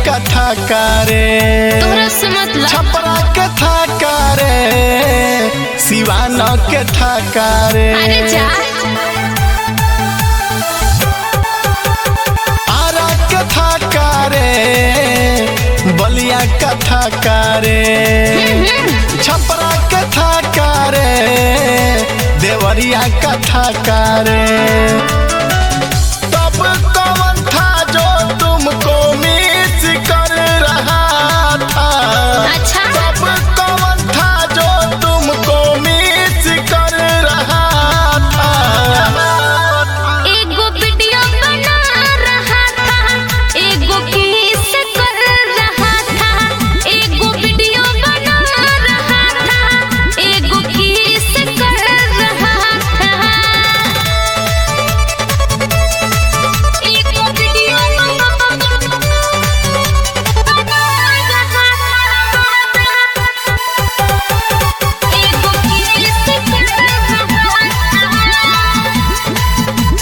कथा करे तोहरा से मतलब छपरा के था करे सिवान के था करे अरे जा आरा के था करे बलिया कथा करे छपरा के था करे देवरिया कथा करे तब कौन था जो तुमको मिस कर रहा था अच्छा तब कौन था जो तुमको मिस कर रहा था एगो वीडियो बना रहा था एगो किस कर रहा था एगो वीडियो बना रहा था एगो किस कर रहा था एगो वीडियो बना रहा था एगो किस कर रहा था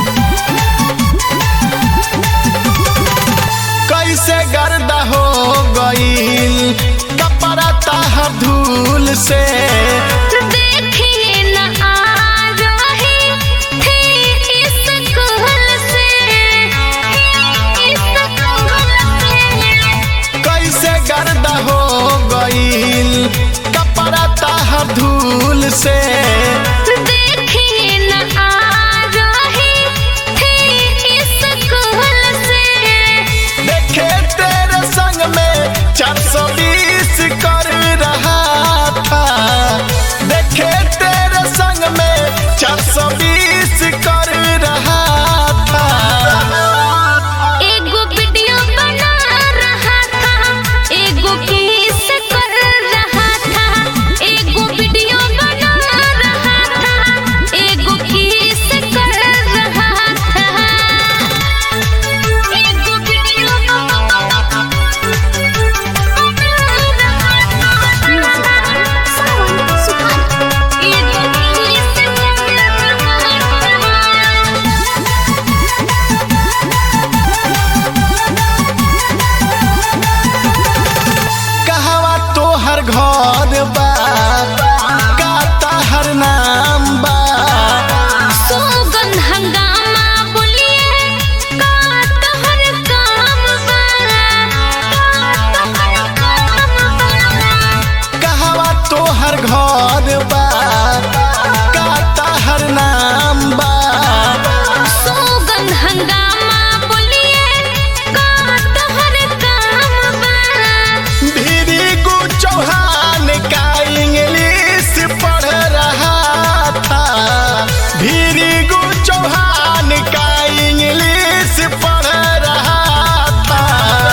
कैसे गर्दा हो गईल कपड़ा ताहर धूल से देखिए न आ रही थी स्कूल से स्कूल से कैसे गर्दा हो गईल कपड़ा ताहर धूल से देखिए न आ रही थी स्कूल से देखे तेरे संग में चार सौ बीस कर रहा था देखे तेरे संग में चार सौ बीस कर रहा था एगो वीडियो बना रहा था एगो किस कर रहा था एगो वीडियो बना रहा था एगो किस कर रहा था एगो वीडियो एगो किस कर रहा था कहवा तोहर घर बा का ताहर नाम बा सोगन हंगामा बोलिए का तोहर काम बा का तोहर काम बा कहवा तोहर घर बा का ताहर नाम बा सोगन हंगामा बोलिए का तोहर काम बा धीरी गु चौहान का इंग्लिश पढ़ रहा था धीरी गु चौहान का इंग्लिश पढ़ रहा था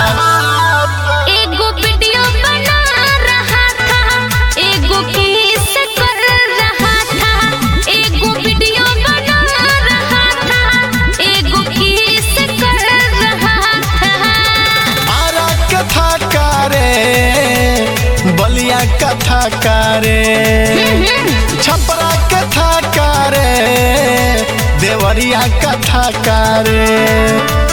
एगो वीडियो बना रहा था एगो किस कर रहा था एगो वीडियो बना रहा था एगो किस कर रहा था आरा कथा करे बलिया कथा करे छपरा कथा करे देवरिया कथा करे